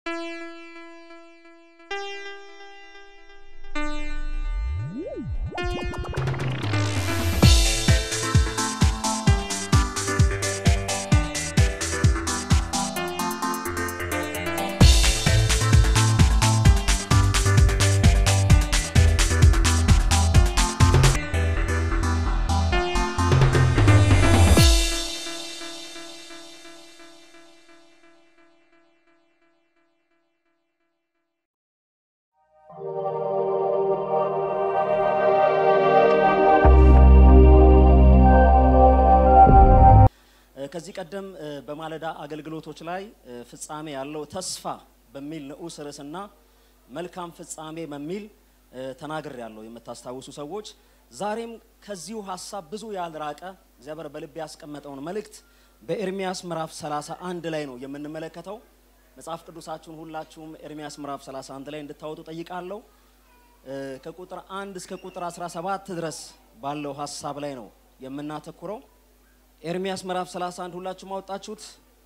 ከዚህ ቀደም በማለዳ አገልግሎቶች ላይ ፍጻሜ ያለው ተስፋ በሚል ንዑስ ርዕስና መልካም ፍጻሜ በሚል ተናግር ያለው የምታስታውሱ ሰዎች ዛሬም ከዚሁ ሀሳብ ብዙ ያልራቀ እግዚአብሔር በልብ ያስቀመጠውን መልእክት በኤርሚያስ ምዕራፍ 31 ላይ ነው የምንመለከተው። መጽሐፍ ቅዱሳችሁን ሁላችሁም ኤርሚያስ ምዕራፍ 31 ላይ እንድታወጡ ጠይቃለሁ። ከቁጥር 1 እስከ ቁጥር 17 ድረስ ባለው ሀሳብ ላይ ነው የምናተኩረው። ኤርሚያስ ምዕራፍ 31 ሁላችሁም አወጣችሁት?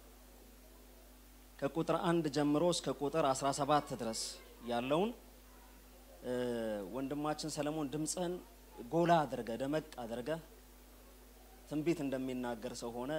ከቁጥር አንድ ጀምሮ እስከ ቁጥር 17 ድረስ ያለውን ወንድማችን ሰለሞን ድምፅህን ጎላ አድርገ ደመቅ አድርገ ትንቢት እንደሚናገር ሰው ሆነ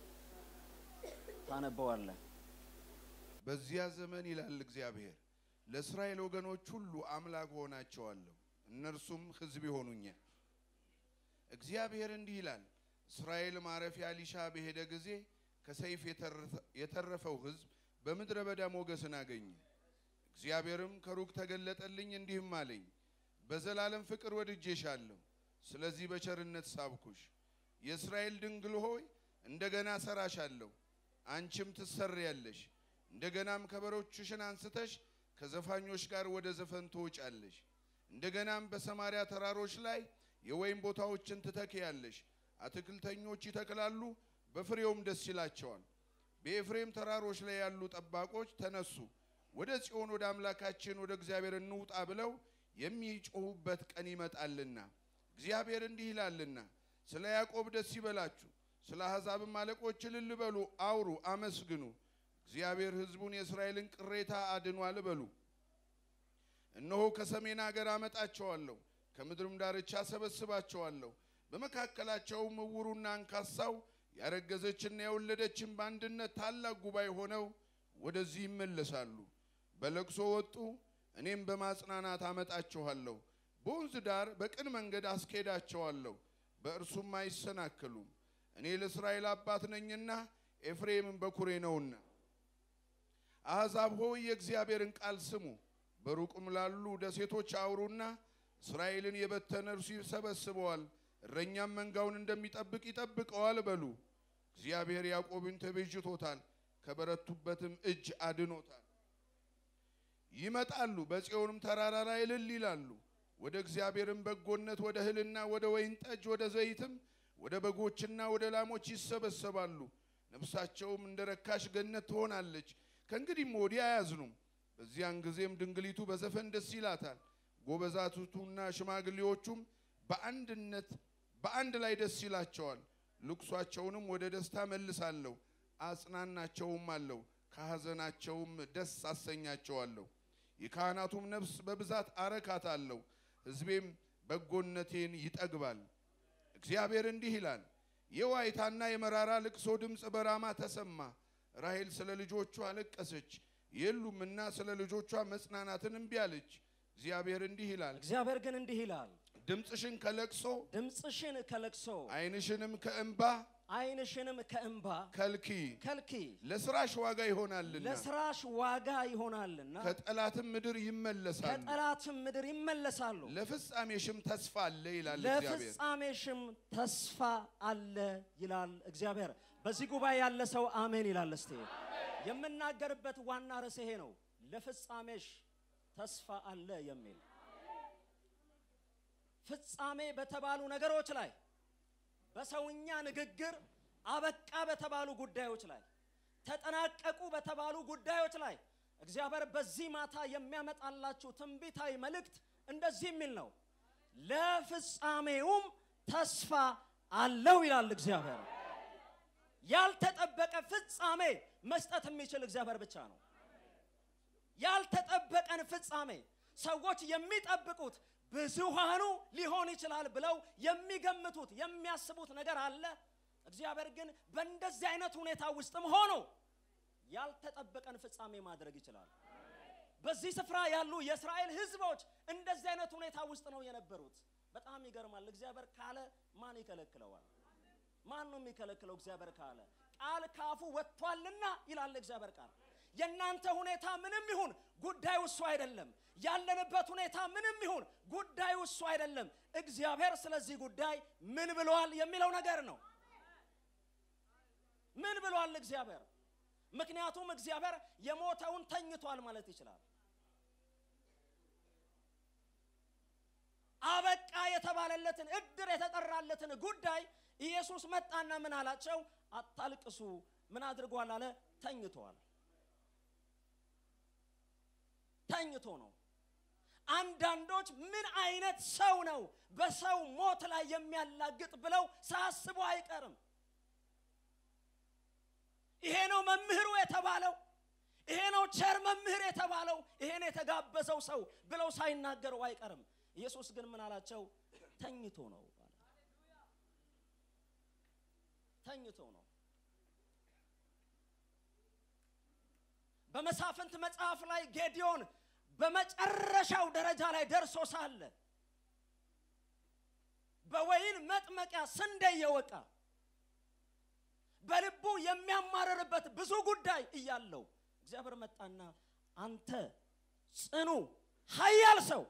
ታነበዋለህ። በዚያ ዘመን ይላል እግዚአብሔር ለእስራኤል ወገኖች ሁሉ አምላክ ሆናቸዋለሁ፣ እነርሱም ሕዝብ ይሆኑኛል። እግዚአብሔር እንዲህ ይላል እስራኤል ማረፊያ ሊሻ በሄደ ጊዜ ከሰይፍ የተረፈው ሕዝብ በምድረ በዳ ሞገስን አገኘ። እግዚአብሔርም ከሩቅ ተገለጠልኝ እንዲህም አለኝ፣ በዘላለም ፍቅር ወድጄሻለሁ፣ ስለዚህ በቸርነት ሳብኩሽ። የእስራኤል ድንግል ሆይ እንደገና ሰራሻለሁ፣ አንቺም ትሰሪያለሽ። እንደገናም ከበሮችሽን አንስተሽ ከዘፋኞች ጋር ወደ ዘፈን ትወጫለሽ። እንደገናም በሰማሪያ ተራሮች ላይ የወይን ቦታዎችን ትተክያለሽ። አትክልተኞች ይተክላሉ፣ በፍሬውም ደስ ይላቸዋል። በኤፍሬም ተራሮች ላይ ያሉ ጠባቆች ተነሱ፣ ወደ ጽዮን ወደ አምላካችን ወደ እግዚአብሔር እንውጣ ብለው የሚጮሁበት ቀን ይመጣልና እግዚአብሔር እንዲህ ይላልና ስለ ያዕቆብ ደስ ይበላችሁ፣ ስለ አሕዛብም አለቆች እልል በሉ፣ አውሩ፣ አመስግኑ። እግዚአብሔር ሕዝቡን የእስራኤልን ቅሬታ አድኗል በሉ። እነሆ ከሰሜን አገር አመጣቸዋለሁ፣ ከምድርም ዳርቻ ሰበስባቸዋለሁ። በመካከላቸውም እውሩና አንካሳው ያረገዘችና የወለደችን በአንድነት ታላቅ ጉባኤ ሆነው ወደዚህ ይመለሳሉ። በለቅሶ ወጡ፣ እኔም በማጽናናት አመጣቸዋለሁ። በወንዝ ዳር በቅን መንገድ አስኬዳቸዋለሁ፣ በእርሱም አይሰናከሉም። እኔ ለእስራኤል አባት ነኝና ኤፍሬምም በኩሬ ነውና። አሕዛብ ሆይ የእግዚአብሔርን ቃል ስሙ፣ በሩቅም ላሉ ደሴቶች አውሩና እስራኤልን የበተነ እርሱ ይሰበስበዋል እረኛም መንጋውን እንደሚጠብቅ ይጠብቀዋል በሉ። እግዚአብሔር ያዕቆብን ተቤዥቶታል፣ ከበረቱበትም እጅ አድኖታል። ይመጣሉ፣ በጽዮንም ተራራ ላይ እልል ይላሉ። ወደ እግዚአብሔርም በጎነት ወደ እህልና ወደ ወይን ጠጅ ወደ ዘይትም ወደ በጎችና ወደ ላሞች ይሰበሰባሉ። ነፍሳቸውም እንደ ረካሽ ገነት ትሆናለች፣ ከእንግዲህም ወዲህ አያዝኑም። በዚያን ጊዜም ድንግሊቱ በዘፈን ደስ ይላታል፣ ጎበዛቱና ሽማግሌዎቹም በአንድነት በአንድ ላይ ደስ ይላቸዋል። ልቅሷቸውንም ወደ ደስታ መልሳለሁ፣ አጽናናቸውም አለው፣ ከሐዘናቸውም ደስ አሰኛቸዋለሁ። የካህናቱም ነፍስ በብዛት አረካታለሁ፣ ሕዝቤም በጎነቴን ይጠግባል። እግዚአብሔር እንዲህ ይላል፣ የዋይታና የመራራ ልቅሶ ድምፅ በራማ ተሰማ። ራሔል ስለ ልጆቿ አለቀሰች፣ የሉምና ስለ ልጆቿ መጽናናትን እምቢ አለች። እግዚአብሔር እንዲህ ይላል፣ እግዚአብሔር ግን እንዲህ ይላል ድምፅሽን ከለቅሶ ድምፅሽን ከለቅሶ ዓይንሽንም ከእንባ ዓይንሽንም ከእንባ ከልኪ ከልኪ ለስራሽ ዋጋ ይሆናልና ለስራሽ ዋጋ ይሆናልና ከጠላትም ምድር ይመለሳሉ። ከጠላትም ምድር ይመለሳሉ። ለፍጻሜሽም ተስፋ አለ ይላል እግዚአብሔር። ለፍጻሜሽም ተስፋ አለ ይላል እግዚአብሔር። በዚህ ጉባኤ ያለ ሰው አሜን ይላል። እስቲ የምናገርበት ዋና ርዕስ ይሄ ነው። ለፍጻሜሽ ተስፋ አለ የሚል ፍጻሜ በተባሉ ነገሮች ላይ በሰውኛ ንግግር አበቃ በተባሉ ጉዳዮች ላይ ተጠናቀቁ በተባሉ ጉዳዮች ላይ እግዚአብሔር በዚህ ማታ የሚያመጣላችሁ ትንቢታዊ መልእክት እንደዚህ የሚል ነው። ለፍጻሜውም ተስፋ አለው ይላል እግዚአብሔር። ያልተጠበቀ ፍጻሜ መስጠት የሚችል እግዚአብሔር ብቻ ነው። ቀን ፍጻሜ ሰዎች የሚጠብቁት ብዙሃኑ ሊሆን ይችላል ብለው የሚገምቱት የሚያስቡት ነገር አለ። እግዚአብሔር ግን በእንደዚህ አይነት ሁኔታ ውስጥም ሆኖ ያልተጠበቀን ፍጻሜ ማድረግ ይችላል። በዚህ ስፍራ ያሉ የእስራኤል ሕዝቦች እንደዚህ አይነት ሁኔታ ውስጥ ነው የነበሩት። በጣም ይገርማል። እግዚአብሔር ካለ ማን ይከለክለዋል? ማን ነው የሚከለክለው? እግዚአብሔር ካለ ቃል ካፉ ወጥቷልና ይላል እግዚአብሔር ቃል። የእናንተ ሁኔታ ምንም ይሁን ጉዳዩ እሱ አይደለም። ያለንበት ሁኔታ ምንም ይሁን ጉዳዩ እሱ አይደለም። እግዚአብሔር ስለዚህ ጉዳይ ምን ብሏል የሚለው ነገር ነው። ምን ብሏል እግዚአብሔር? ምክንያቱም እግዚአብሔር የሞተውን ተኝቷል ማለት ይችላል። አበቃ የተባለለትን እድር የተጠራለትን ጉዳይ ኢየሱስ መጣና ምን አላቸው? አታልቅሱ። ምን አድርጓል አለ? ተኝቷል። ተኝቶ ነው። አንዳንዶች ምን አይነት ሰው ነው በሰው ሞት ላይ የሚያላግጥ ብለው ሳያስቡ አይቀርም። ይሄ ነው መምህሩ የተባለው፣ ይሄ ነው ቸር መምህር የተባለው፣ ይሄን የተጋበዘው ሰው ብለው ሳይናገሩ አይቀርም። ኢየሱስ ግን ምን አላቸው? ተኝቶ ነው አለ። ተኝቶ ነው። በመሳፍንት መጽሐፍ ላይ ጌዲዮን በመጨረሻው ደረጃ ላይ ደርሶ ሳለ በወይን መጥመቂያ ስንዴ እየወቃ በልቡ የሚያማርርበት ብዙ ጉዳይ እያለው እግዚአብሔር መጣና አንተ ጽኑ ኃያል ሰው፣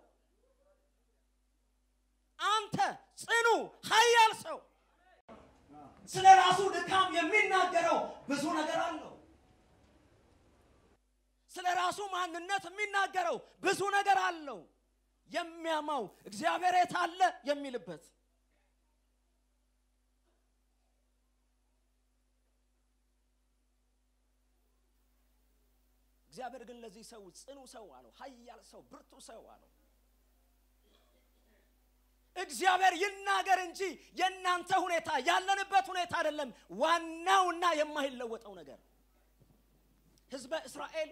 አንተ ጽኑ ኃያል ሰው። ስለ ራሱ ድካም የሚናገረው ብዙ ነገር አለው። ስለ ራሱ ማንነት የሚናገረው ብዙ ነገር አለው። የሚያማው እግዚአብሔር የት አለ የሚልበት እግዚአብሔር ግን ለዚህ ሰው ጽኑ ሰው አለው፣ ኃያል ሰው፣ ብርቱ ሰው አለው። እግዚአብሔር ይናገር እንጂ የእናንተ ሁኔታ ያለንበት ሁኔታ አይደለም። ዋናውና የማይለወጠው ነገር ሕዝበ እስራኤል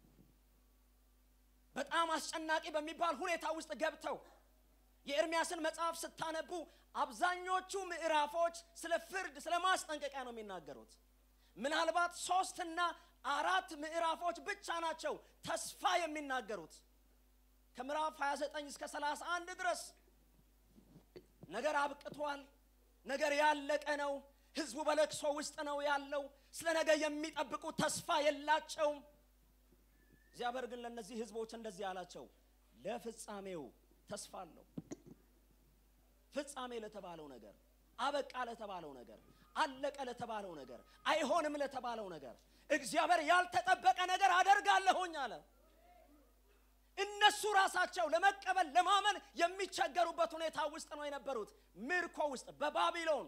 በጣም አስጨናቂ በሚባል ሁኔታ ውስጥ ገብተው የኤርሚያስን መጽሐፍ ስታነቡ አብዛኞቹ ምዕራፎች ስለ ፍርድ፣ ስለ ማስጠንቀቂያ ነው የሚናገሩት። ምናልባት ሶስትና አራት ምዕራፎች ብቻ ናቸው ተስፋ የሚናገሩት። ከምዕራፍ 29 እስከ 31 ድረስ ነገር አብቅቷል፣ ነገር ያለቀ ነው። ህዝቡ በለቅሶ ውስጥ ነው ያለው። ስለ ነገ የሚጠብቁት ተስፋ የላቸውም። እግዚአብሔር ግን ለእነዚህ ህዝቦች እንደዚህ አላቸው፣ ለፍጻሜው ተስፋ አለው። ፍጻሜ ለተባለው ነገር፣ አበቃ ለተባለው ነገር፣ አለቀ ለተባለው ነገር፣ አይሆንም ለተባለው ነገር እግዚአብሔር ያልተጠበቀ ነገር አደርጋለሁኝ አለ። እነሱ ራሳቸው ለመቀበል ለማመን የሚቸገሩበት ሁኔታ ውስጥ ነው የነበሩት። ምርኮ ውስጥ፣ በባቢሎን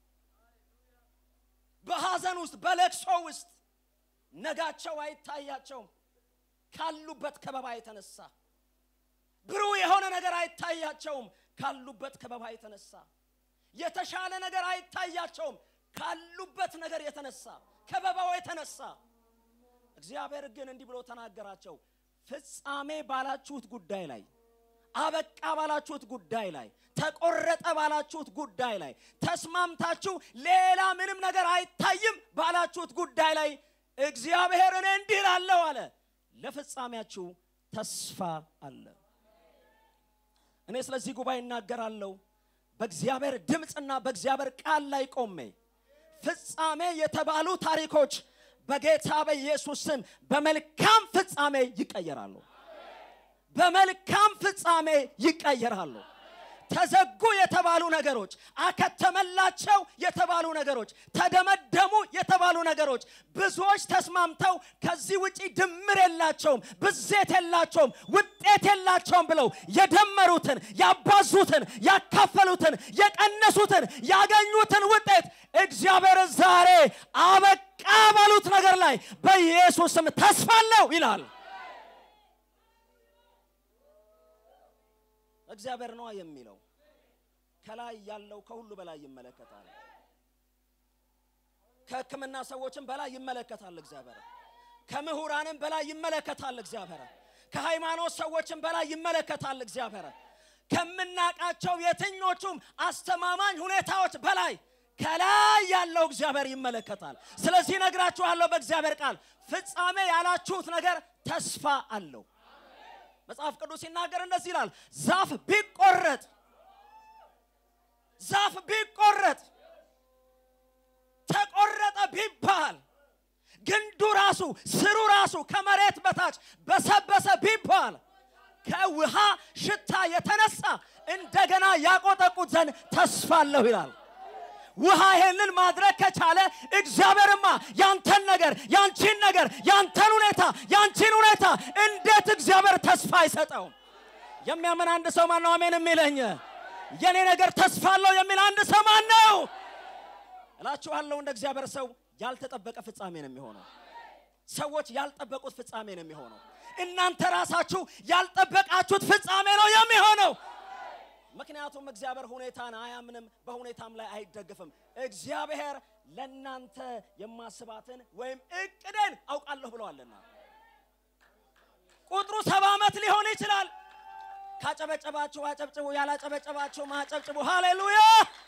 በሐዘን ውስጥ፣ በለቅሶ ውስጥ ነጋቸው አይታያቸውም። ካሉበት ከበባ የተነሳ ብሩህ የሆነ ነገር አይታያቸውም። ካሉበት ከበባ የተነሳ የተሻለ ነገር አይታያቸውም። ካሉበት ነገር የተነሳ ከበባው የተነሳ እግዚአብሔር ግን እንዲህ ብሎ ተናገራቸው። ፍጻሜ ባላችሁት ጉዳይ ላይ፣ አበቃ ባላችሁት ጉዳይ ላይ፣ ተቆረጠ ባላችሁት ጉዳይ ላይ፣ ተስማምታችሁ ሌላ ምንም ነገር አይታይም ባላችሁት ጉዳይ ላይ እግዚአብሔር እኔ እንዲህ እላለሁ አለ፣ ለፍጻሜያችሁ ተስፋ አለ። እኔ ስለዚህ ጉባኤ እናገራለሁ በእግዚአብሔር ድምፅና በእግዚአብሔር ቃል ላይ ቆሜ ፍጻሜ የተባሉ ታሪኮች በጌታ በኢየሱስ ስም በመልካም ፍጻሜ ይቀየራሉ። በመልካም ፍጻሜ ይቀየራሉ። ተዘጉ የተባሉ ነገሮች፣ አከተመላቸው የተባሉ ነገሮች፣ ተደመደሙ የተባሉ ነገሮች ብዙዎች ተስማምተው ከዚህ ውጪ ድምር የላቸውም፣ ብዜት የላቸውም፣ ውጤት የላቸውም ብለው የደመሩትን፣ ያባዙትን፣ ያካፈሉትን፣ የቀነሱትን፣ ያገኙትን ውጤት እግዚአብሔር ዛሬ አበቃ ባሉት ነገር ላይ በኢየሱስ ስም ተስፋ አለው ይላል። እግዚአብሔር ነዋ የሚለው ከላይ ያለው ከሁሉ በላይ ይመለከታል። ከሕክምና ሰዎችም በላይ ይመለከታል እግዚአብሔር። ከምሁራንም በላይ ይመለከታል እግዚአብሔር። ከሃይማኖት ሰዎችም በላይ ይመለከታል እግዚአብሔር ከምናቃቸው የትኞቹም አስተማማኝ ሁኔታዎች በላይ ከላይ ያለው እግዚአብሔር ይመለከታል ስለዚህ ነግራችኋለሁ በእግዚአብሔር ቃል ፍጻሜ ያላችሁት ነገር ተስፋ አለው መጽሐፍ ቅዱስ ሲናገር እንደዚህ ይላል ዛፍ ቢቆረጥ ዛፍ ቢቆረጥ ተቆረጠ ቢባል ግንዱ ራሱ ስሩ ራሱ ከመሬት በታች በሰበሰ ቢባል ከውሃ ሽታ የተነሳ እንደገና ያቆጠቁት ዘንድ ተስፋ አለሁ ይላል ውሃ ይሄንን ማድረግ ከቻለ እግዚአብሔርማ ያንተን ነገር ያንቺን ነገር ያንተን ሁኔታ ያንቺን ሁኔታ እንዴት እግዚአብሔር ተስፋ አይሰጠውም የሚያምን አንድ ሰው ማን ነው አሜን የሚለኝ የኔ ነገር ተስፋ አለው የሚል አንድ ሰው ማን ነው እላችኋለሁ እንደ እግዚአብሔር ሰው ያልተጠበቀ ፍጻሜ ነው የሚሆነው ሰዎች ያልጠበቁት ፍጻሜ ነው የሚሆነው እናንተ ራሳችሁ ያልጠበቃችሁት ፍጻሜ ነው የሚሆነው ምክንያቱም እግዚአብሔር ሁኔታን አያምንም በሁኔታም ላይ አይደግፍም እግዚአብሔር ለእናንተ የማስባትን ወይም እቅድን አውቃለሁ ብለዋልና ቁጥሩ ሰባ ዓመት ሊሆን ይችላል ካጨበጨባችሁ አጨብጭቡ ያላጨበጨባችሁ ማጨብጭቡ ሃሌሉያ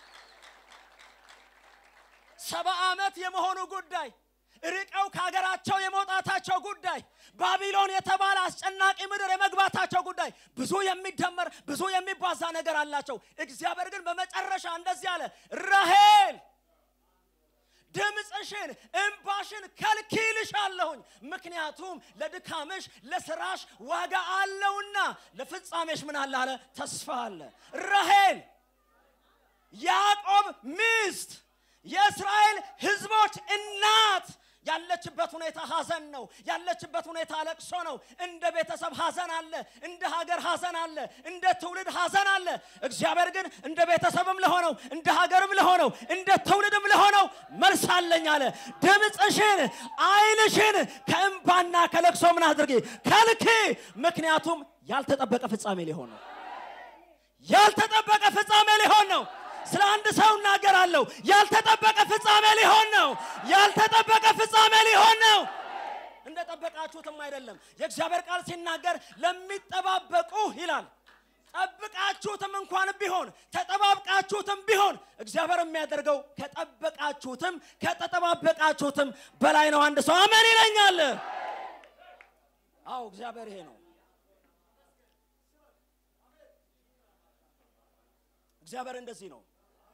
ሰባ ዓመት የመሆኑ ጉዳይ ርቀው ከሀገራቸው የመውጣታቸው ጉዳይ ባቢሎን የተባለ አስጨናቂ ምድር የመግባታቸው ጉዳይ ብዙ የሚደመር ብዙ የሚባዛ ነገር አላቸው እግዚአብሔር ግን በመጨረሻ እንደዚህ አለ ራሄል ድምፅሽን እንባሽን ከልኪልሻለሁኝ ምክንያቱም ለድካምሽ ለስራሽ ዋጋ አለውና ለፍጻሜሽ ምን አለ አለ ተስፋ አለ ራሄል ያዕቆብ ሚስት የእስራኤል ህዝቦች እናት ያለችበት ሁኔታ ሀዘን ነው ያለችበት ሁኔታ ለቅሶ ነው እንደ ቤተሰብ ሀዘን አለ እንደ ሀገር ሀዘን አለ እንደ ትውልድ ሀዘን አለ እግዚአብሔር ግን እንደ ቤተሰብም ለሆነው እንደ ሀገርም ለሆነው እንደ ትውልድም ለሆነው መልስ አለኝ አለ ድምፅሽን አይንሽን ከእንባና ከለቅሶ ምን አድርጊ ከልኪ ምክንያቱም ያልተጠበቀ ፍጻሜ ሊሆን ነው ያልተጠበቀ ፍጻሜ ሊሆን ነው ስለ አንድ ሰው እናገራለሁ ያልተጠበቀ ፍጻሜ ሊሆን ነው ያልተጠበቀ ፍጻሜ ሊሆን ነው እንደጠበቃችሁትም አይደለም የእግዚአብሔር ቃል ሲናገር ለሚጠባበቁ ይላል ጠብቃችሁትም እንኳን ቢሆን ተጠባብቃችሁትም ቢሆን እግዚአብሔር የሚያደርገው ከጠበቃችሁትም ከተጠባበቃችሁትም በላይ ነው አንድ ሰው አመን ይለኛል አዎ እግዚአብሔር ይሄ ነው እግዚአብሔር እንደዚህ ነው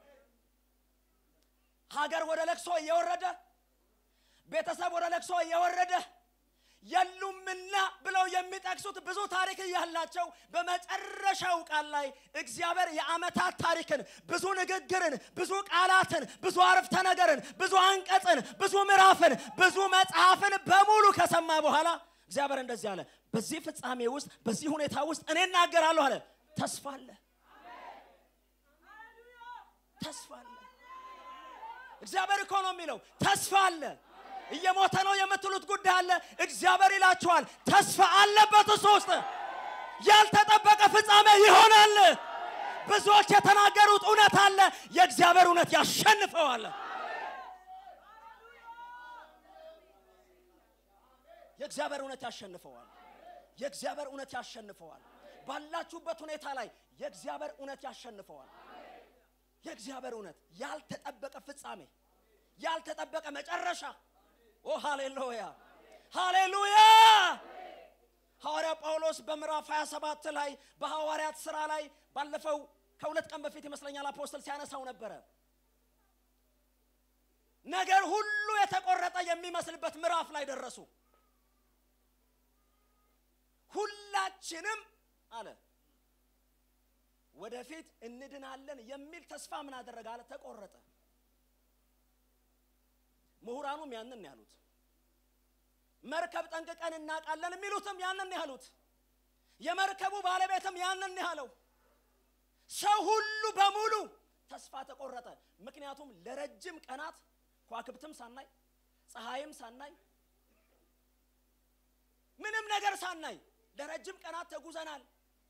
ሀገር ወደ ለቅሶ እየወረደ ቤተሰብ ወደ ለቅሶ እየወረደ የሉምና ብለው የሚጠቅሱት ብዙ ታሪክ እያላቸው በመጨረሻው ቃል ላይ እግዚአብሔር የዓመታት ታሪክን ብዙ ንግግርን ብዙ ቃላትን ብዙ አረፍተ ነገርን ብዙ አንቀጽን ብዙ ምዕራፍን ብዙ መጽሐፍን በሙሉ ከሰማ በኋላ እግዚአብሔር እንደዚህ አለ በዚህ ፍጻሜ ውስጥ በዚህ ሁኔታ ውስጥ እኔ እናገራለሁ አለ ተስፋ አለ ተስፋ አለ እግዚአብሔር እኮ ነው የሚለው ተስፋ አለ እየሞተ ነው የምትሉት ጉዳይ አለ እግዚአብሔር ይላችኋል ተስፋ አለበት እሱ ውስጥ ያልተጠበቀ ፍጻሜ ይሆናል ብዙዎች የተናገሩት እውነት አለ የእግዚአብሔር እውነት ያሸንፈዋል የእግዚአብሔር እውነት ያሸንፈዋል የእግዚአብሔር እውነት ያሸንፈዋል ባላችሁበት ሁኔታ ላይ የእግዚአብሔር እውነት ያሸንፈዋል የእግዚአብሔር እውነት ያልተጠበቀ ፍጻሜ ያልተጠበቀ መጨረሻ ኦ ሃሌሉያ ሃሌሉያ ሐዋርያ ጳውሎስ በምዕራፍ 27 ላይ በሐዋርያት ሥራ ላይ ባለፈው ከሁለት ቀን በፊት ይመስለኛል አፖስትል ሲያነሳው ነበረ ነገር ሁሉ የተቆረጠ የሚመስልበት ምዕራፍ ላይ ደረሱ ሁላችንም አለ ወደፊት እንድናለን የሚል ተስፋ ምን አደረገ አለ ተቆረጠ ምሁራኑም ያንን ያሉት መርከብ ጠንቅቀን እናውቃለን የሚሉትም ያንን ያሉት የመርከቡ ባለቤትም ያንን ያለው ሰው ሁሉ በሙሉ ተስፋ ተቆረጠ ምክንያቱም ለረጅም ቀናት ኳክብትም ሳናይ ፀሐይም ሳናይ ምንም ነገር ሳናይ ለረጅም ቀናት ተጉዘናል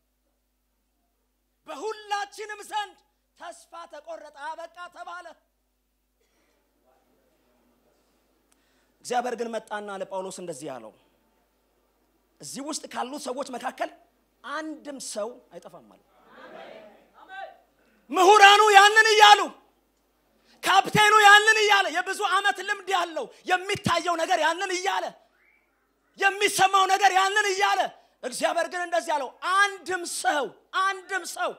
በሁላችንም ዘንድ ተስፋ ተቆረጠ አበቃ ተባለ እግዚአብሔር ግን መጣና ለጳውሎስ እንደዚህ አለው እዚህ ውስጥ ካሉት ሰዎች መካከል አንድም ሰው አይጠፋም ማለት ምሁራኑ ያንን እያሉ ካፕቴኑ ያንን እያለ የብዙ ዓመት ልምድ ያለው የሚታየው ነገር ያንን እያለ የሚሰማው ነገር ያንን እያለ እግዚአብሔር ግን እንደዚህ ያለው አንድም ሰው አንድም ሰው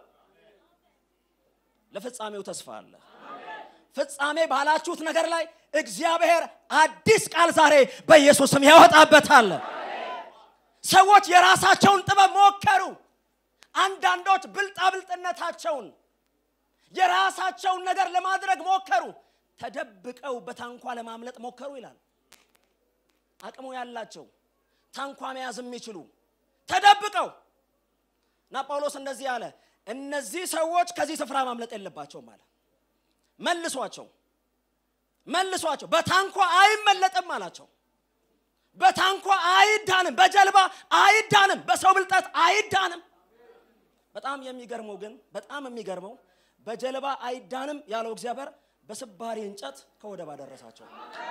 ለፍጻሜው ተስፋ አለ። ፍጻሜ ባላችሁት ነገር ላይ እግዚአብሔር አዲስ ቃል ዛሬ በኢየሱስ ስም ያወጣበታል። ሰዎች የራሳቸውን ጥበብ ሞከሩ። አንዳንዶች ብልጣብልጥነታቸውን የራሳቸውን ነገር ለማድረግ ሞከሩ። ተደብቀው በታንኳ ለማምለጥ ሞከሩ ይላል። አቅሙ ያላቸው ታንኳ መያዝ የሚችሉ ተደብቀው እና ጳውሎስ እንደዚህ አለ፣ እነዚህ ሰዎች ከዚህ ስፍራ ማምለጥ የለባቸውም አለ። መልሷቸው መልሷቸው፣ በታንኳ አይመለጥም አላቸው። በታንኳ አይዳንም፣ በጀልባ አይዳንም፣ በሰው ብልጠት አይዳንም። በጣም የሚገርመው ግን በጣም የሚገርመው በጀልባ አይዳንም ያለው እግዚአብሔር በስባሪ እንጨት ከወደብ አደረሳቸው።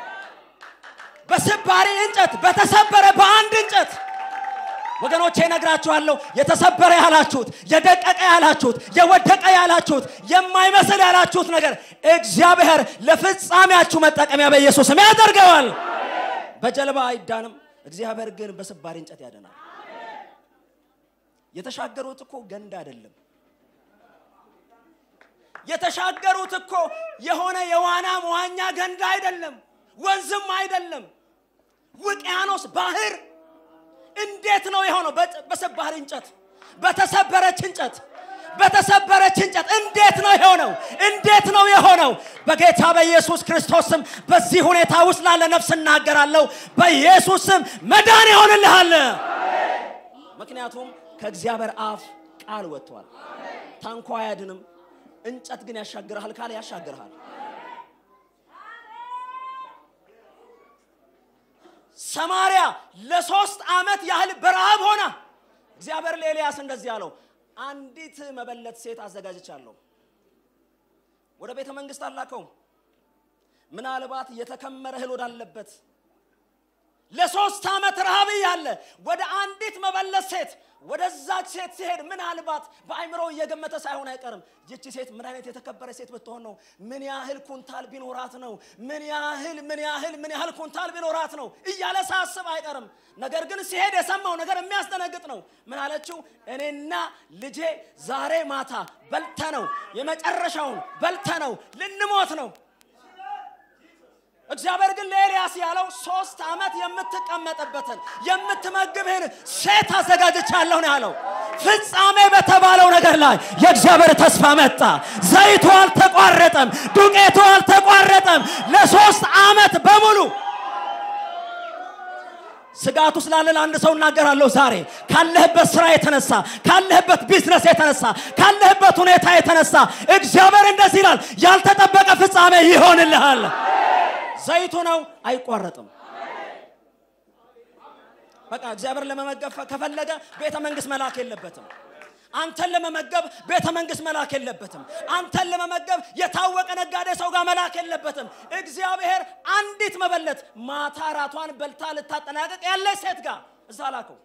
በስባሪ እንጨት በተሰበረ በአንድ እንጨት ወገኖቼ እነግራችኋለሁ። የተሰበረ ያላችሁት፣ የደቀቀ ያላችሁት፣ የወደቀ ያላችሁት፣ የማይመስል ያላችሁት ነገር እግዚአብሔር ለፍጻሜያችሁ መጠቀሚያ በኢየሱስም ያደርገዋል። በጀልባ አይዳንም፣ እግዚአብሔር ግን በስባሪ እንጨት ያደናል። የተሻገሩት እኮ ገንዳ አይደለም። የተሻገሩት እኮ የሆነ የዋና መዋኛ ገንዳ አይደለም፣ ወንዝም አይደለም፣ ውቅያኖስ ባህር። እንዴት ነው የሆነው? በሰባሪ እንጨት፣ በተሰበረች እንጨት፣ በተሰበረች እንጨት እንዴት ነው የሆነው? እንዴት ነው የሆነው? በጌታ በኢየሱስ ክርስቶስ ስም በዚህ ሁኔታ ውስጥ ላለ ነፍስ እናገራለሁ። በኢየሱስ ስም መዳን ይሆንልሃል። ምክንያቱም ከእግዚአብሔር አፍ ቃል ወጥቷል። ታንኳ አያድንም፣ እንጨት ግን ያሻግርሃል ካለ ያሻግርሃል። ሰማርያ ለሶስት ዓመት ያህል በረሃብ ሆና እግዚአብሔር ለኤልያስ እንደዚህ አለው፣ አንዲት መበለት ሴት አዘጋጅቻለሁ። ወደ ቤተ መንግስት አላከውም። ምናልባት የተከመረ እህል ወዳለበት ለሶስት ዓመት ረሃብ እያለ ወደ አንዲት መበለት ሴት ወደዛች ሴት ሲሄድ ምናልባት በአይምሮ እየገመተ ሳይሆን አይቀርም። ይቺ ሴት ምን አይነት የተከበረ ሴት ብትሆን ነው? ምን ያህል ኩንታል ቢኖራት ነው? ምን ያህል ምን ያህል ምን ያህል ኩንታል ቢኖራት ነው እያለ ሳስብ አይቀርም። ነገር ግን ሲሄድ የሰማው ነገር የሚያስደነግጥ ነው። ምን አለችው? እኔና ልጄ ዛሬ ማታ በልተ ነው የመጨረሻውን በልተ ነው ልንሞት ነው። እግዚአብሔር ግን ለኤልያስ ያለው ሶስት ዓመት የምትቀመጥበትን የምትመግብህን ሴት አዘጋጅቻለሁ ነው ያለው። ፍጻሜ በተባለው ነገር ላይ የእግዚአብሔር ተስፋ መጣ። ዘይቱ አልተቋረጠም፣ ዱቄቱ አልተቋረጠም። ለሶስት ዓመት በሙሉ ስጋቱ ስላለ ለአንድ ሰው እናገራለሁ ዛሬ ካለህበት ስራ የተነሳ ካለህበት ቢዝነስ የተነሳ ካለህበት ሁኔታ የተነሳ እግዚአብሔር እንደዚህ ይላል፣ ያልተጠበቀ ፍጻሜ ይሆንልሃል። ዘይቱ ነው፣ አይቋረጥም። በቃ እግዚአብሔር ለመመገብ ከፈለገ ቤተ መንግስት መላክ የለበትም። አንተን ለመመገብ ቤተ መንግስት መላክ የለበትም። አንተን ለመመገብ የታወቀ ነጋዴ ሰው ጋር መላክ የለበትም። እግዚአብሔር አንዲት መበለት ማታ ራቷን በልታ ልታጠናቀቅ ያለች ሴት ጋር እዛ ላከው፣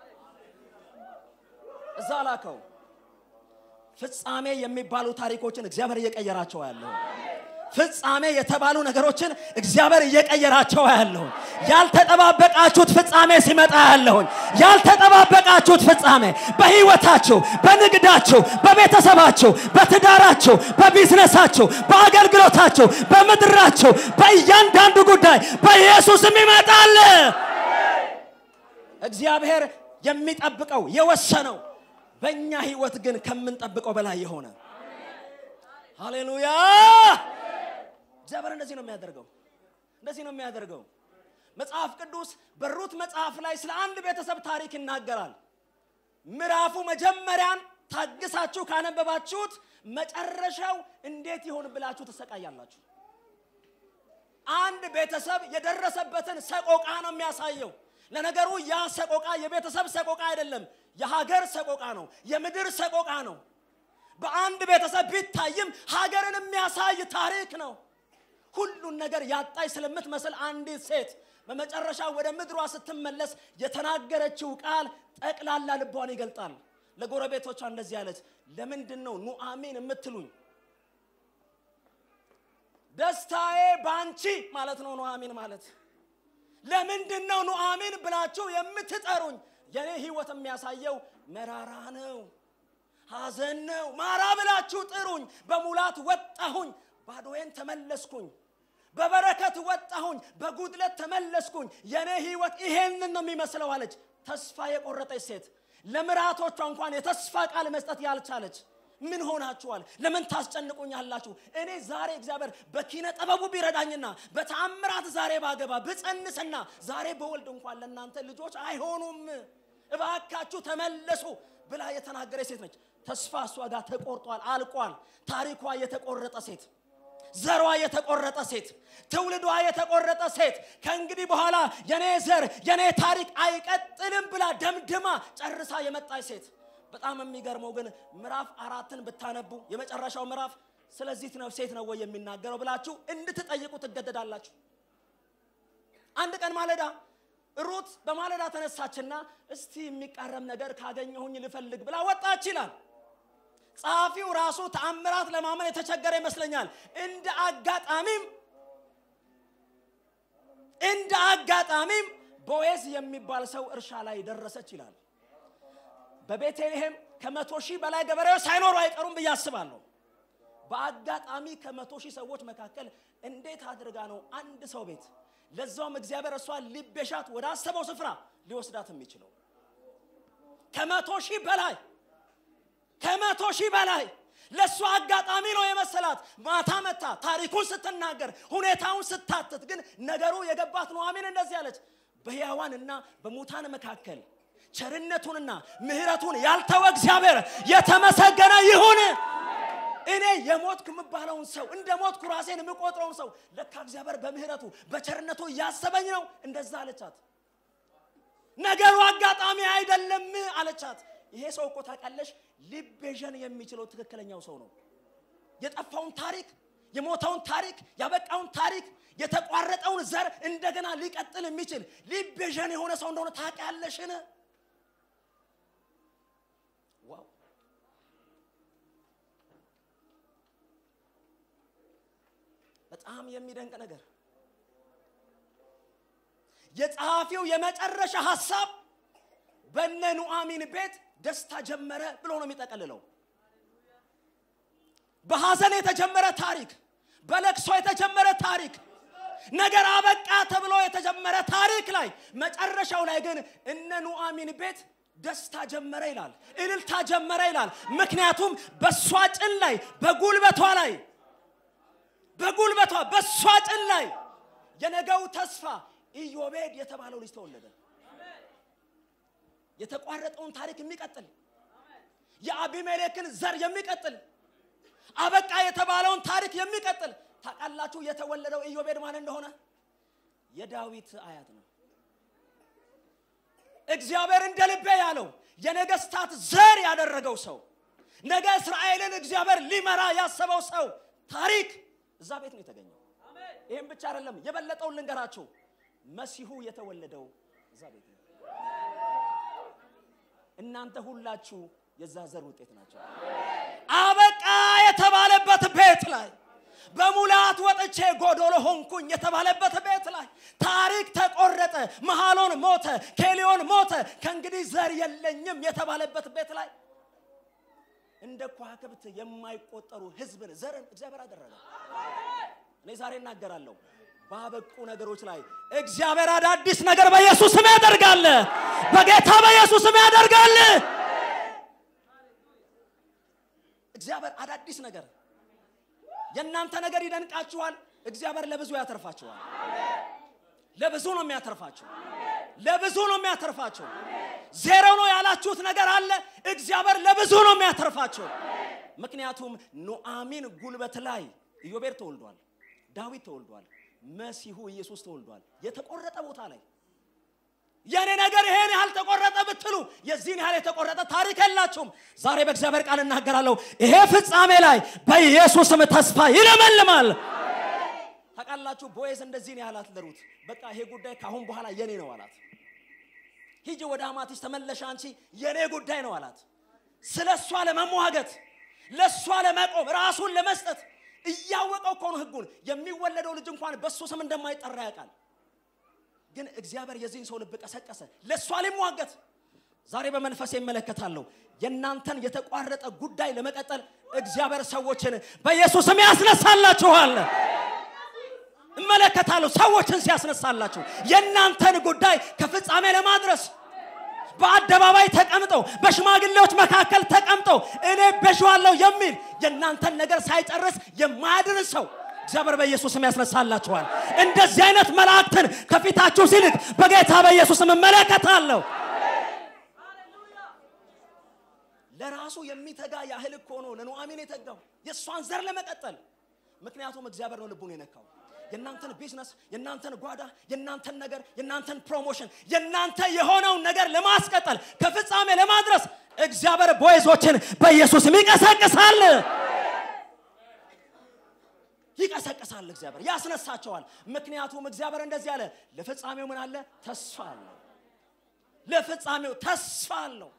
እዛ ላከው። ፍጻሜ የሚባሉ ታሪኮችን እግዚአብሔር እየቀየራቸው ያለው ፍጻሜ የተባሉ ነገሮችን እግዚአብሔር እየቀየራቸው ያለሁን ያልተጠባበቃችሁት ፍጻሜ ሲመጣ ያለሁን ያልተጠባበቃችሁት ፍጻሜ በህይወታችሁ፣ በንግዳችሁ፣ በቤተሰባችሁ፣ በትዳራችሁ፣ በቢዝነሳችሁ፣ በአገልግሎታችሁ፣ በምድራችሁ፣ በእያንዳንዱ ጉዳይ በኢየሱስም ይመጣል። እግዚአብሔር የሚጠብቀው የወሰነው በእኛ ህይወት ግን ከምንጠብቀው በላይ የሆነ ሃሌሉያ እግዚአብሔር እንደዚህ ነው የሚያደርገው። እንደዚህ ነው የሚያደርገው። መጽሐፍ ቅዱስ በሩት መጽሐፍ ላይ ስለ አንድ ቤተሰብ ታሪክ ይናገራል። ምዕራፉ መጀመሪያን ታግሳችሁ ካነበባችሁት መጨረሻው እንዴት ይሆን ብላችሁ ትሰቃያላችሁ። አንድ ቤተሰብ የደረሰበትን ሰቆቃ ነው የሚያሳየው። ለነገሩ ያ ሰቆቃ የቤተሰብ ሰቆቃ አይደለም፣ የሀገር ሰቆቃ ነው፣ የምድር ሰቆቃ ነው። በአንድ ቤተሰብ ቢታይም ሀገርን የሚያሳይ ታሪክ ነው። ሁሉን ነገር ያጣች ስለምትመስል አንዲት ሴት በመጨረሻ ወደ ምድሯ ስትመለስ የተናገረችው ቃል ጠቅላላ ልቧን ይገልጣል። ለጎረቤቶቿ እንደዚህ አለች፣ ለምንድን ነው ኑአሚን የምትሉኝ? ደስታዬ ባንቺ ማለት ነው ኑአሚን ማለት። ለምንድን ነው ኑአሚን ብላችሁ የምትጠሩኝ? የኔ ህይወት የሚያሳየው መራራ ነው፣ ሐዘን ነው። ማራ ብላችሁ ጥሩኝ። በሙላት ወጣሁኝ፣ ባዶዬን ተመለስኩኝ። በበረከት ወጣሁኝ፣ በጉድለት ተመለስኩኝ። የኔ ህይወት ይሄንን ነው የሚመስለው አለች። ተስፋ የቆረጠች ሴት ለምራቶቿ እንኳን የተስፋ ቃል መስጠት ያልቻለች ምን ሆናችኋል? ለምን ታስጨንቁኛላችሁ? እኔ ዛሬ እግዚአብሔር በኪነ ጥበቡ ቢረዳኝና በተአምራት ዛሬ ባገባ ብጸንስና ዛሬ በወልድ እንኳን ለእናንተ ልጆች አይሆኑም፣ እባካችሁ ተመለሱ ብላ የተናገረ ሴት ነች። ተስፋ እሷ ጋር ተቆርጧል፣ አልቋል። ታሪኳ የተቆረጠ ሴት ዘሯ የተቆረጠ ሴት ትውልዷ የተቆረጠ ሴት ከእንግዲህ በኋላ የኔ ዘር የኔ ታሪክ አይቀጥልም ብላ ደምድማ ጨርሳ የመጣች ሴት። በጣም የሚገርመው ግን ምዕራፍ አራትን ብታነቡ የመጨረሻው ምዕራፍ ስለዚህ ነው ሴት ነው ወይ የሚናገረው ብላችሁ እንድትጠይቁ ትገደዳላችሁ። አንድ ቀን ማለዳ ሩት በማለዳ ተነሳችና እስቲ የሚቃረም ነገር ካገኘሁኝ ልፈልግ ብላ ወጣች ይላል። ጸሐፊው ራሱ ተአምራት ለማመን የተቸገረ ይመስለኛል። እንደ አጋጣሚም እንደ አጋጣሚም ቦዔዝ የሚባል ሰው እርሻ ላይ ደረሰች ይላል። በቤተልሔም ከመቶ ሺህ በላይ ገበሬዎች ሳይኖሩ አይቀሩም ብዬ አስባለሁ። በአጋጣሚ ከመቶ ሺህ ሰዎች መካከል እንዴት አድርጋ ነው አንድ ሰው ቤት ለዛውም እግዚአብሔር እሷን ሊቤሻት ወደ አሰበው ስፍራ ሊወስዳት የሚችለው? ከመቶ ሺህ በላይ ከመቶ ሺህ በላይ ለእሷ አጋጣሚ ነው የመሰላት። ማታ መታ ታሪኩን ስትናገር ሁኔታውን ስታትት፣ ግን ነገሩ የገባት ኑኃሚን እንደዚህ አለች፣ በሕያዋንና በሙታን መካከል ቸርነቱንና ምሕረቱን ያልተወ እግዚአብሔር የተመሰገነ ይሁን። እኔ የሞትኩ የምባለውን ሰው እንደ ሞትኩ ራሴን የምቆጥረውን ሰው ለካ እግዚአብሔር በምሕረቱ በቸርነቱ እያሰበኝ ነው። እንደዛ አለቻት። ነገሩ አጋጣሚ አይደለም አለቻት። ይሄ ሰው እኮ ታውቃለሽ ሊቤዠን የሚችለው ትክክለኛው ሰው ነው። የጠፋውን ታሪክ፣ የሞተውን ታሪክ፣ ያበቃውን ታሪክ፣ የተቋረጠውን ዘር እንደገና ሊቀጥል የሚችል ሊቤዠን የሆነ ሰው እንደሆነ ታውቂያለሽን? ዋው! በጣም የሚደንቅ ነገር የጸሐፊው የመጨረሻ ሐሳብ በነ ኑአሚን ቤት ደስታ ጀመረ ብሎ ነው የሚጠቀልለው። በሐዘን የተጀመረ ታሪክ፣ በለቅሶ የተጀመረ ታሪክ፣ ነገር አበቃ ተብሎ የተጀመረ ታሪክ ላይ መጨረሻው ላይ ግን እነ ኑአሚን ቤት ደስታ ጀመረ ይላል፣ እልልታ ጀመረ ይላል። ምክንያቱም በእሷ ጭን ላይ በጉልበቷ ላይ በጉልበቷ በእሷ ጭን ላይ የነገው ተስፋ ኢዮቤድ የተባለው ልጅ ተወለደ። የተቋረጠውን ታሪክ የሚቀጥል የአቢሜሌክን ዘር የሚቀጥል አበቃ የተባለውን ታሪክ የሚቀጥል ታውቃላችሁ። የተወለደው ኢዮቤድ ማን እንደሆነ የዳዊት አያት ነው። እግዚአብሔር እንደ ልቤ ያለው የነገስታት ዘር ያደረገው ሰው ነገ እስራኤልን እግዚአብሔር ሊመራ ያሰበው ሰው ታሪክ እዛ ቤት ነው የተገኘው። ይህም ብቻ አይደለም፣ የበለጠውን ልንገራችሁ። መሲሁ የተወለደው እዛ ቤት ነው። እናንተ ሁላችሁ የዛ ዘር ውጤት ናቸው። አበቃ የተባለበት ቤት ላይ በሙላት ወጥቼ ጎዶሎ ሆንኩኝ የተባለበት ቤት ላይ ታሪክ ተቆረጠ። መሃሎን ሞተ፣ ኬሊዮን ሞተ፣ ከእንግዲህ ዘር የለኝም የተባለበት ቤት ላይ እንደ ከዋክብት የማይቆጠሩ ሕዝብን ዘርን እግዚአብሔር አደረገ። እኔ ዛሬ እናገራለሁ ባበቁ ነገሮች ላይ እግዚአብሔር አዳዲስ ነገር በኢየሱስ ስም ያደርጋል። በጌታ በኢየሱስ ስም ያደርጋል። እግዚአብሔር አዳዲስ ነገር የእናንተ ነገር ይደንቃችኋል። እግዚአብሔር ለብዙ ያተርፋችኋል። ለብዙ ነው የሚያተርፋችሁ። ለብዙ ነው የሚያተርፋችሁ። ዜሮ ነው ያላችሁት ነገር አለ። እግዚአብሔር ለብዙ ነው የሚያተርፋችሁ። ምክንያቱም ኑአሚን ጉልበት ላይ ኢዮቤድ ተወልዷል፣ ዳዊት ተወልዷል፣ መሲሁ ኢየሱስ ተወልዷል። የተቆረጠ ቦታ ላይ የኔ ነገር ይሄን ያህል ተቆረጠ ብትሉ የዚህን ያህል የተቆረጠ ታሪክ የላችሁም። ዛሬ በእግዚአብሔር ቃል እናገራለሁ። ይሄ ፍጻሜ ላይ በኢየሱስም ተስፋ ይለመልማል። ታውቃላችሁ ቦዔዝ እንደዚህ ነው ያላት ለሩት በቃ ይሄ ጉዳይ ከአሁን በኋላ የኔ ነው አላት ሂጂ ወደ አማትሽ ተመለሽ አንቺ የኔ ጉዳይ ነው አላት ስለ እሷ ለመሟገት ለእሷ ለመቆም ራሱን ለመስጠት እያወቀው እኮ ነው ህጉን የሚወለደው ልጅ እንኳን በእሱ ስም እንደማይጠራ ያውቃል ግን እግዚአብሔር የዚህን ሰው ልብ ቀሰቀሰ ለእሷ ሊሟገት ዛሬ በመንፈስ ይመለከታለሁ የእናንተን የተቋረጠ ጉዳይ ለመቀጠል እግዚአብሔር ሰዎችን በኢየሱስም ያስነሳላችኋል እመለከታለሁ ሰዎችን ሲያስነሳላችሁ የእናንተን ጉዳይ ከፍጻሜ ለማድረስ በአደባባይ ተቀምጠው በሽማግሌዎች መካከል ተቀምጠው እኔ በሸዋለሁ የሚል የእናንተን ነገር ሳይጨርስ የማያድን ሰው እግዚአብሔር በኢየሱስም ያስነሳላችኋል እንደዚህ አይነት መላእክትን ከፊታችሁ ሲልክ በጌታ በኢየሱስም እመለከታለሁ ለራሱ የሚተጋ ያህል እኮ ነው ለኑአሚን የተጋው የእሷን ዘር ለመቀጠል ምክንያቱም እግዚአብሔር ነው ልቡን የነካው የእናንተን ቢዝነስ የእናንተን ጓዳ የእናንተን ነገር የእናንተን ፕሮሞሽን የእናንተ የሆነውን ነገር ለማስቀጠል ከፍጻሜ ለማድረስ እግዚአብሔር ቦይዞችን በኢየሱስም ይቀሰቅሳል ይቀሰቅሳል እግዚአብሔር ያስነሳቸዋል ምክንያቱም እግዚአብሔር እንደዚህ አለ ለፍጻሜው ምን አለ ተስፋ አለው ለፍጻሜው ተስፋ አለው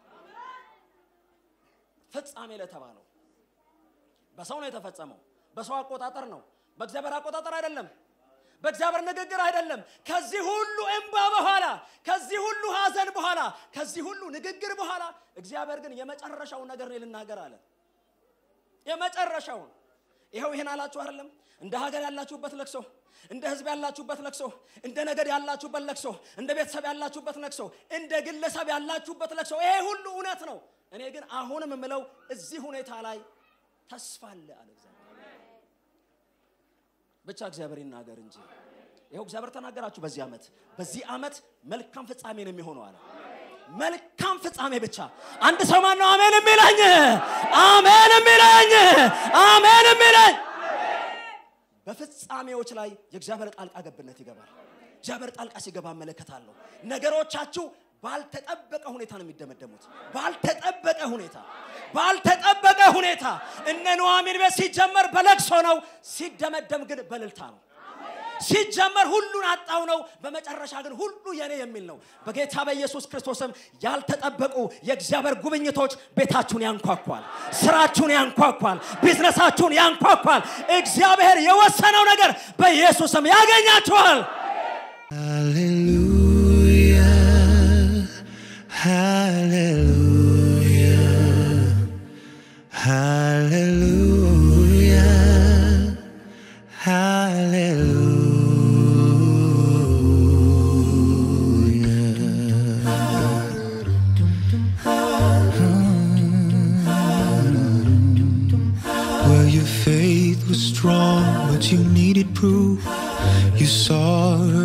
ፍጻሜ ለተባለው በሰው ነው የተፈጸመው በሰው አቆጣጠር ነው በእግዚአብሔር አቆጣጠር አይደለም በእግዚአብሔር ንግግር አይደለም ከዚህ ሁሉ እንባ በኋላ ከዚህ ሁሉ ሀዘን በኋላ ከዚህ ሁሉ ንግግር በኋላ እግዚአብሔር ግን የመጨረሻውን ነገር እኔ ልናገር አለ የመጨረሻውን ይኸው ይህን አላችሁ አይደለም እንደ ሀገር ያላችሁበት ለቅሶ እንደ ህዝብ ያላችሁበት ለቅሶ እንደ ነገድ ያላችሁበት ለቅሶ እንደ ቤተሰብ ያላችሁበት ለቅሶ እንደ ግለሰብ ያላችሁበት ለቅሶ ይሄ ሁሉ እውነት ነው እኔ ግን አሁንም የምለው እዚህ ሁኔታ ላይ ተስፋ አለ አለ እግዚአብሔር ብቻ እግዚአብሔር ይናገር እንጂ ይኸው እግዚአብሔር ተናገራችሁ በዚህ ዓመት በዚህ ዓመት መልካም ፍጻሜ ነው የሚሆነው አለ መልካም ፍጻሜ ብቻ አንድ ሰው ማን ነው አሜን የሚለኝ አሜን የሚለኝ አሜን የሚለኝ በፍጻሜዎች ላይ የእግዚአብሔር ጣልቃ ገብነት ይገባል እግዚአብሔር ጣልቃ ሲገባ እመለከታለሁ ነገሮቻችሁ ባልተጠበቀ ሁኔታ ነው የሚደመደሙት ባልተጠበቀ ሁኔታ ባልተጠበቀ ሁኔታ እነ ኑዋሚን ቤት ሲጀመር በለቅሶ ነው ሲደመደም ግን በልልታ ነው ሲጀመር ሁሉን አጣው ነው በመጨረሻ ግን ሁሉ የኔ የሚል ነው በጌታ በኢየሱስ ክርስቶስም ያልተጠበቁ የእግዚአብሔር ጉብኝቶች ቤታችሁን ያንኳኳል ስራችሁን ያንኳኳል ቢዝነሳችሁን ያንኳኳል እግዚአብሔር የወሰነው ነገር በኢየሱስም ያገኛችኋል Hallelujah. Hallelujah. Hallelujah. Well, your faith was strong, but you needed proof. You saw